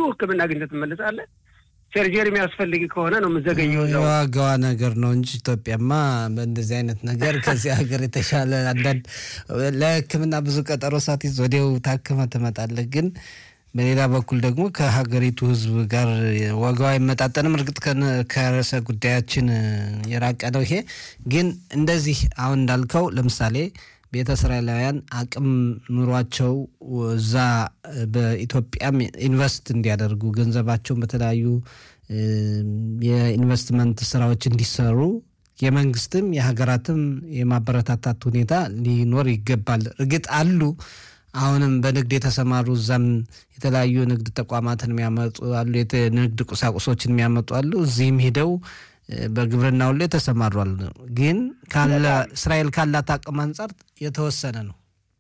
ሕክምና አግኝተህ ትመለሳለህ። ሰርጀሪ የሚያስፈልግ ከሆነ ነው የምዘገኘው። እዛው የዋጋዋ ነገር ነው እንጂ ኢትዮጵያማ በእንደዚህ አይነት ነገር ከዚህ ሀገር የተሻለ አንዳንድ ለሕክምና ብዙ ቀጠሮ ሳትይዝ ወዲያው ታክመህ ትመጣለህ። ግን በሌላ በኩል ደግሞ ከሀገሪቱ ሕዝብ ጋር ዋጋው አይመጣጠንም። እርግጥ ከነ- ከርዕሰ ጉዳያችን የራቀ ነው ይሄ። ግን እንደዚህ አሁን እንዳልከው ለምሳሌ ቤተ እስራኤላውያን አቅም ኑሯቸው እዛ በኢትዮጵያም ኢንቨስት እንዲያደርጉ ገንዘባቸውን በተለያዩ እ፣ የኢንቨስትመንት ስራዎች እንዲሰሩ የመንግስትም የሀገራትም የማበረታታት ሁኔታ ሊኖር ይገባል። እርግጥ አሉ አሁንም በንግድ የተሰማሩ እዛም የተለያዩ ንግድ ተቋማትን የሚያመጡ አሉ፣ የተ- ንግድ ቁሳቁሶችን የሚያመጡ አሉ። እዚህም ሄደው እ፣ በግብርናው ላይ የተሰማሩ አሉ። ግን ካለ እስራኤል ካላት አቅም አንጻር የተወሰነ ነው።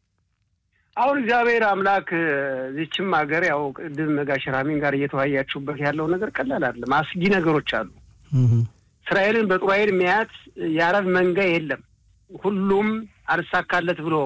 አሁን እግዚአብሔር አምላክ ዚችም ሀገር ያው ቅድም ጋሽ ራሚን ጋር እየተወያያችሁበት ያለው ነገር ቀላል አይደለም። አስጊ ነገሮች አሉ። እስራኤልን በጥሩ ዓይን የሚያያት የአረብ መንጋ የለም። ሁሉም አልሳካለት ብሎ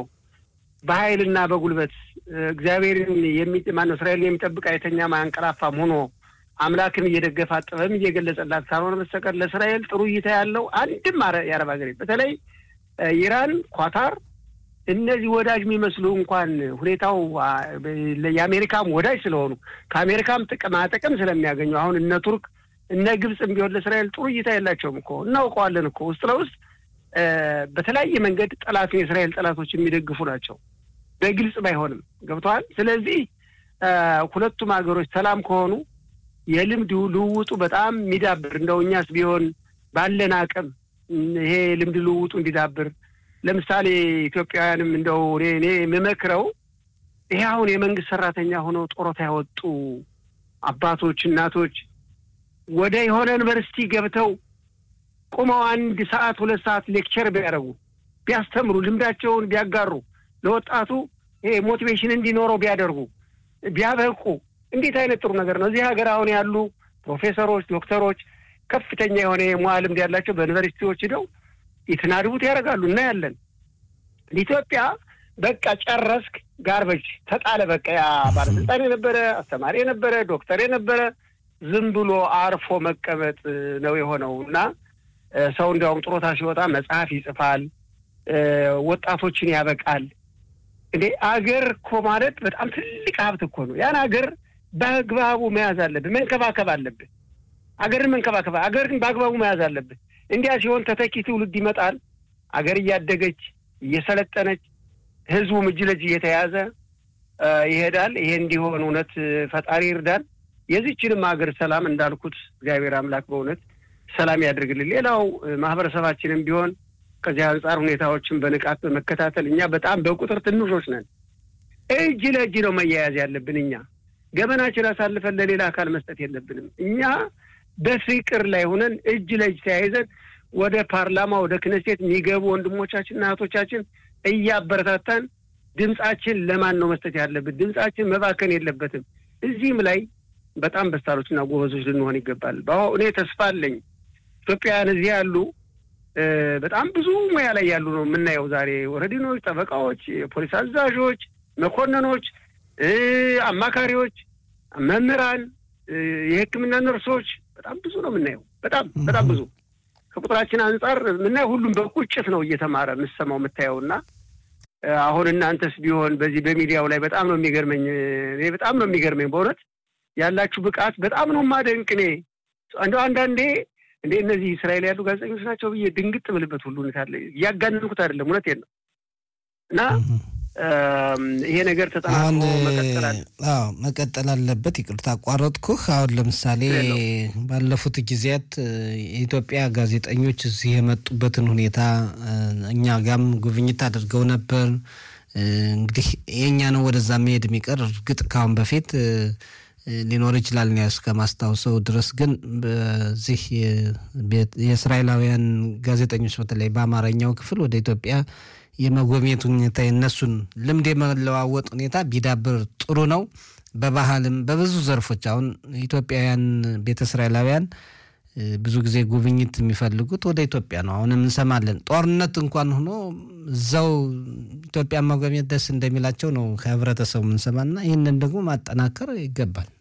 በኃይልና በጉልበት እግዚአብሔርን የሚ ማነው እስራኤልን የሚጠብቅ አይተኛም አያንቀላፋም ሆኖ አምላክን እየደገፈ ጥበብም እየገለጸላት ካልሆነ በስተቀር ለእስራኤል ጥሩ እይታ ያለው አንድም አረ- የአረብ ሀገር የለም። በተለይ እ፣ ኢራን፣ ኳታር እነዚህ ወዳጅ የሚመስሉ እንኳን ሁኔታው አ፣ በ- የአሜሪካም ወዳጅ ስለሆኑ ከአሜሪካም ጥቅማ ጥቅም ስለሚያገኙ አሁን እነ ቱርክ እነ ግብፅም ቢሆን ለእስራኤል ጥሩ እይታ የላቸውም እኮ እናውቀዋለን እኮ ውስጥ ለውስጥ እ፣ በተለያየ መንገድ ጠላት የእስራኤል ጠላቶች የሚደግፉ ናቸው። በግልጽ ባይሆንም ገብተዋል። ስለዚህ እ፣ ሁለቱም ሀገሮች ሰላም ከሆኑ የልምድ ልውውጡ በጣም የሚዳብር እንደው እኛስ ቢሆን ባለን አቅም ይሄ ልምድ ልውውጡ እንዲዳብር ለምሳሌ ኢትዮጵያውያንም እንደው እኔ እኔ የምመክረው ይሄ አሁን የመንግስት ሰራተኛ ሆነው ጡረታ ያወጡ አባቶች፣ እናቶች ወደ የሆነ ዩኒቨርሲቲ ገብተው ቁመው አንድ ሰዓት ሁለት ሰዓት ሌክቸር ቢያደርጉ ቢያስተምሩ፣ ልምዳቸውን ቢያጋሩ፣ ለወጣቱ ይሄ ሞቲቬሽን እንዲኖረው ቢያደርጉ ቢያበቁ እንዴት አይነት ጥሩ ነገር ነው። እዚህ ሀገር አሁን ያሉ ፕሮፌሰሮች፣ ዶክተሮች ከፍተኛ የሆነ የሙያ ልምድ ያላቸው በዩኒቨርሲቲዎች ሂደው የተናድቡት ያደርጋሉ እናያለን። ኢትዮጵያ በቃ ጨረስክ፣ ጋርበጅ ተጣለ። በቃ ያ ባለስልጣን የነበረ አስተማሪ የነበረ ዶክተር የነበረ ዝም ብሎ አርፎ መቀመጥ ነው የሆነው እና እ፣ ሰው እንዲያውም ጡረታ ሲወጣ መጽሐፍ ይጽፋል፣ እ፣ ወጣቶችን ያበቃል። እንዴ አገር እኮ ማለት በጣም ትልቅ ሀብት እኮ ነው። ያን አገር በአግባቡ መያዝ አለብህ፣ መንከባከብ አለብህ። አገርን መንከባከብ፣ አገርን በአግባቡ መያዝ አለብህ። እንዲያ ሲሆን ተተኪ ትውልድ ይመጣል። አገር እያደገች እየሰለጠነች ህዝቡም እጅ ለእጅ እየተያዘ እ፣ ይሄዳል። ይሄ እንዲሆን እውነት ፈጣሪ ይርዳል። የዚችንም ሀገር ሰላም እንዳልኩት እግዚአብሔር አምላክ በእውነት ሰላም ያደርግልን። ሌላው እ፣ ማህበረሰባችንም ቢሆን ከዚህ አንጻር ሁኔታዎችን በንቃት በመከታተል እኛ በጣም በቁጥር ትንሾች ነን። እጅ ለእጅ ነው መያያዝ ያለብን። እኛ ገመናችን አሳልፈን ለሌላ አካል መስጠት የለብንም። እኛ በፍቅር ላይ ሆነን እጅ ለእጅ ተያይዘን ወደ ፓርላማ ወደ ክነሴት የሚገቡ ወንድሞቻችንና እህቶቻችን እያበረታታን ድምጻችን ለማን ነው መስጠት ያለብን? ድምጻችን መባከን የለበትም። እዚህም ላይ በጣም በስታሮችና ጎበዞች ልንሆን ይገባል። በአሁ- እኔ ተስፋ አለኝ። ኢትዮጵያውያን እዚህ ያሉ እ፣ በጣም ብዙ ሙያ ላይ ያሉ ነው የምናየው ዛሬ ወረዲኖች፣ ጠበቃዎች፣ የፖሊስ አዛዦች፣ መኮንኖች፣ እ፣ አማካሪዎች፣ መምህራን፣ እ፣ የሕክምና ነርሶች በጣም ብዙ ነው የምናየው። በጣም በጣም ብዙ ከቁጥራችን አንጻር የምናየው ሁሉም በቁጭት ነው እየተማረ የምሰማው የምታየው እና እ፣ አሁን እናንተስ ቢሆን በዚህ በሚዲያው ላይ በጣም ነው የሚገርመኝ። እኔ በጣም ነው የሚገርመኝ በእውነት ያላችሁ ብቃት በጣም ነው ማደንቅ። እኔ እንደው አንዳንዴ እንደ እነዚህ እስራኤል ያሉ ጋዜጠኞች ናቸው ብዬ ድንግጥ ብልበት ሁሉ ሁኔታ አለ። እያጋነንኩት አይደለም፣ እውነቴን ነው እና እም፣ ይሄ ነገር አሁን ተጠናክሮ መቀጠል አለ። አዎ መቀጠል አለበት። ይቅርታ አቋረጥኩህ። አሁን ለምሳሌ የለውም። ባለፉት ጊዜያት እ፣ የኢትዮጵያ ጋዜጠኞች እዚህ የመጡበትን ሁኔታ እ፣ እኛ ጋም ጉብኝት አድርገው ነበር። እ፣ እንግዲህ የእኛ ነው ወደዛ መሄድ የሚቀር እርግጥ ካሁን በፊት እ፣ እ፣ ሊኖር ይችላል እኔ እስከማስታውሰው ድረስ ግን በዚህ የ- ቤት- የእስራኤላውያን ጋዜጠኞች በተለይ በአማርኛው ክፍል ወደ ኢትዮጵያ የመጎብኘት ሁኔታ የነሱን ልምድ የመለዋወጥ ሁኔታ ቢዳብር ጥሩ ነው። በባህልም በብዙ ዘርፎች አሁን ኢትዮጵያውያን ቤተ እስራኤላውያን እ፣ ብዙ ጊዜ ጉብኝት የሚፈልጉት ወደ ኢትዮጵያ ነው። አሁንም እንሰማለን። ጦርነት እንኳን ሆኖ እዛው ኢትዮጵያ መጎብኘት ደስ እንደሚላቸው ነው ከህብረተሰቡ የምንሰማና ይህንን ደግሞ ማጠናከር ይገባል።